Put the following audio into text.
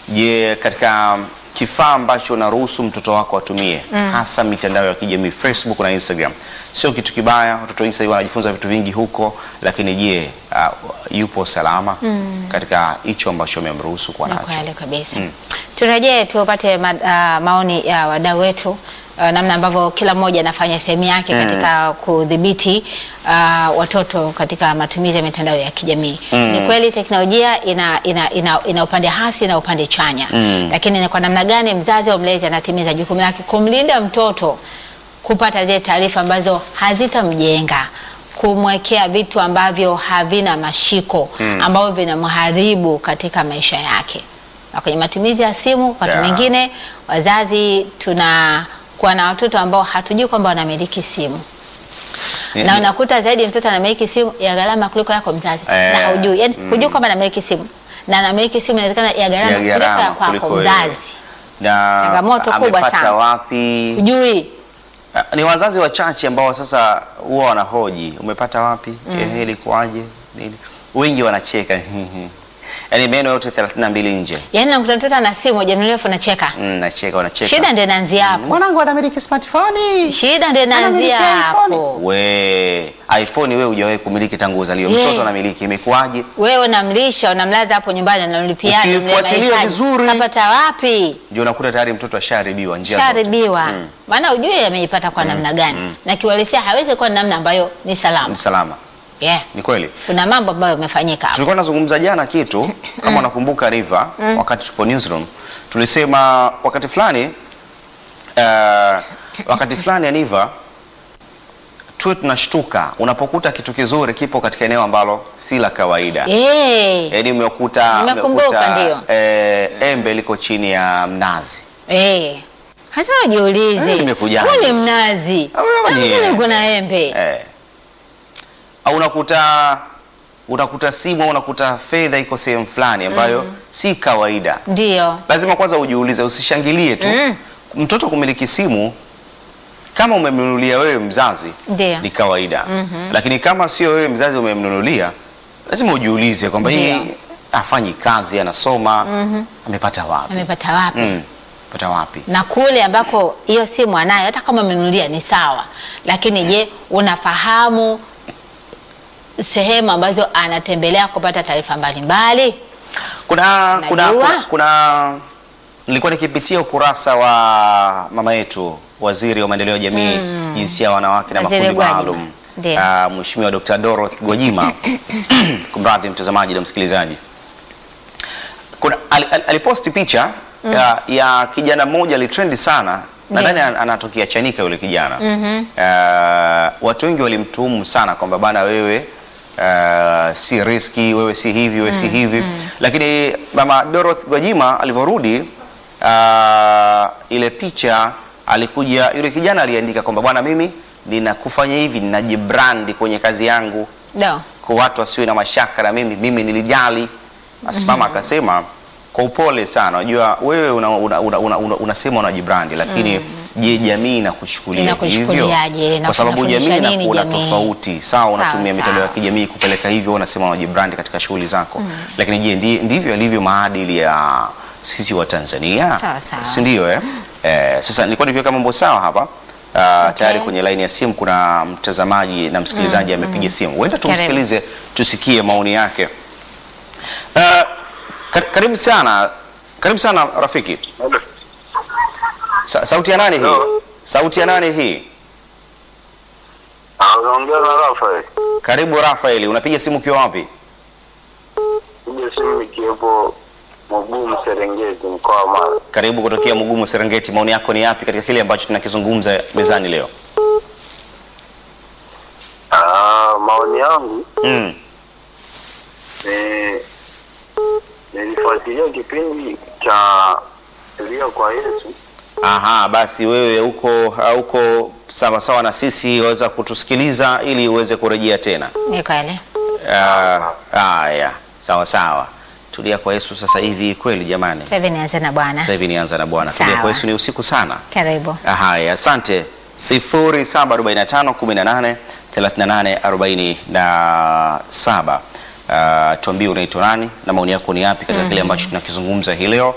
Je, katika kifaa ambacho unaruhusu mtoto wako atumie hasa mitandao ya kijamii Facebook na Instagram, sio kitu kibaya. Watoto wengi sasa hivi wanajifunza vitu vingi huko, lakini je, uh, yupo salama katika hicho ambacho umemruhusu kuwa Ni nacho? kweli kabisa. Turejee tupate ma, ah, maoni ya wadau wetu ah, namna ambavyo kila mmoja anafanya sehemu yake katika kudhibiti ah, watoto katika matumizi ya mitandao ya kijamii. Ni kweli teknolojia ina, ina, ina, ina upande hasi na upande chanya, lakini ni kwa namna gani mzazi au mlezi anatimiza jukumu lake kumlinda mtoto kupata zile taarifa ambazo hazitamjenga kumwekea vitu ambavyo havina mashiko ambavyo vinamharibu katika maisha yake. Na kwenye matumizi ya simu, wakati Yeah. mwingine wazazi tunakuwa na watoto ambao hatujui kwamba wanamiliki simu Ni- na ni- unakuta zaidi mtoto anamiliki simu ya gharama kuliko yako mzazi Eh, na haujui, yani hujui kwamba anamiliki simu na anamiliki simu inawezekana ya gharama ya kuliko ya gharama kwako kuliko wewe. mzazi, na Changamoto kubwa amepata sana. wapi? hujui Ah, Ni wazazi wachache ambao sasa huwa wanahoji umepata wapi? Ehe, ilikuwaje? Nini? Wengi wanacheka yaani meno yote 32 nje. yani, nakuta mtoto ana simu hajamnunulia unacheka. Mm, nacheka wanacheka. Shida ndio inaanzia hapo, Mwanangu anamiliki smartphone. shida ndio Anamiliki inaanzia iPhone. hapo. We, iPhone wewe hujawahi kumiliki tangu uzaliwe. Yeah. Mtoto anamiliki imekuwaje? Wewe unamlisha unamlaza hapo nyumbani, unamlipia ada, Ukifuatilia unamlipia mahitaji. vizuri. kapata wapi? Ndio unakuta tayari mtoto ashaharibiwa njia zote. Sharibiwa maana ujue ameipata kwa namna gani, na kiuhalisia hawezi kuwa ni namna ambayo ni salama. Ni salama. Yeah. Ni kweli. Kuna mambo ambayo yamefanyika hapo. Tulikuwa tunazungumza jana kitu kama unakumbuka Riva, wakati tupo newsroom tulisema wakati fulani uh, wakati fulani Aniva tuwe tunashtuka unapokuta kitu kizuri kipo katika eneo ambalo si la kawaida. Eh, Yaani umekuta Nimekumbuka, umekuta, ndio. eh, embe liko chini ya mnazi. eh. Hasa ujiulize, Eh, nimekujaje? huu ni mnazi, Ah, wewe ni- Sasa kuna embe Eh. Au unakuta unakuta simu au unakuta fedha iko sehemu fulani ambayo si kawaida. ndio lazima kwanza ujiulize, usishangilie tu Mm. mtoto kumiliki simu. Kama umemnunulia wewe mzazi Ndio. ni kawaida, lakini kama sio wewe mzazi umemnunulia, lazima ujiulize kwamba hii Ndio. afanyi kazi, anasoma, amepata wapi? amepata wapi? Mm, pata wapi? na kule ambako hiyo simu anayo, hata kama umenunulia ni sawa, lakini je, unafahamu sehemu ambazo anatembelea kupata taarifa mbalimbali? Kuna, kuna, Najua. kuna, kuna nilikuwa nikipitia ukurasa wa mama yetu waziri wa maendeleo ya jamii jinsia ya wanawake na Waziri makundi Gwajima. maalum Ndio. Ah, Mheshimiwa Dr. Dorothy Gwajima kumradhi mtazamaji na msikilizaji kuna al, al, aliposti picha ya, ya kijana mmoja alitrendi sana nadhani an- anatokea Chanika yule kijana Ah, watu wengi walimtuhumu sana kwamba bana wewe ah, si riski wewe si hivi wewe si hivi lakini mama Dorothy Gwajima alivyorudi ah, ile picha alikuja yule kijana aliandika kwamba bwana mimi ninakufanya hivi ninajibrandi kwenye kazi yangu Ndio. kwa watu wasiwe na mashaka na mimi, mimi nilijali. Asimama akasema kwa upole sana, unajua wewe unasema una, una, una, una, unasema unajibrandi, lakini je, jamii inakuchukulia hivyo? Inakuchukuliaje? Na Kwa sababu kunafundisha jamii nini inakuwa jamii? tofauti. Sawa, unatumia Sawa, mitandao ya sawa. kijamii kupeleka hivyo, unasema unajibrandi katika shughuli zako, lakini je, ndi- ndivyo yalivyo maadili ya sisi wa Tanzania, Sawa, sawa. si ndio? Eh? Eh, sasa nilikuwa nikiweka mambo sawa hapa. Uh, tayari kwenye laini ya simu kuna mtazamaji na msikilizaji amepiga simu, huenda Karibu. tumsikilize tusikie maoni yake. Uh, ka- karibu sana, karibu sana rafiki. Sa sauti ya nani hii? Hello. Sauti ya nani hii? Ah, unaongea na Rafael. Karibu Rafaeli, unapiga simu ukiwa wapi? Kuja simu nikiwepo Mugumu Serengeti mkoa wa Mara. Karibu kutokea Mugumu Serengeti. Maoni yako ni yapi katika kile ambacho tunakizungumza mezani leo? Ah, maoni yangu Mm. ni nilifuatilia kipindi cha Elia kwa Yesu. Aha, basi wewe uko uko sawa sawa na sisi, waweza kutusikiliza ili uweze kurejea tena. Ni kweli. Ah, Haya, sawa sawa. Tulia kwa Yesu sasa hivi kweli jamani. Sasa hivi nianze na Bwana. Sasa hivi nianza na Bwana. Tulia Sawa. kwa Yesu ni usiku sana. Karibu. Haya, asante. 0745 18 38 47. Uh, tuambie unaitwa nani na maoni yako ni yapi katika kile ambacho tunakizungumza hii leo.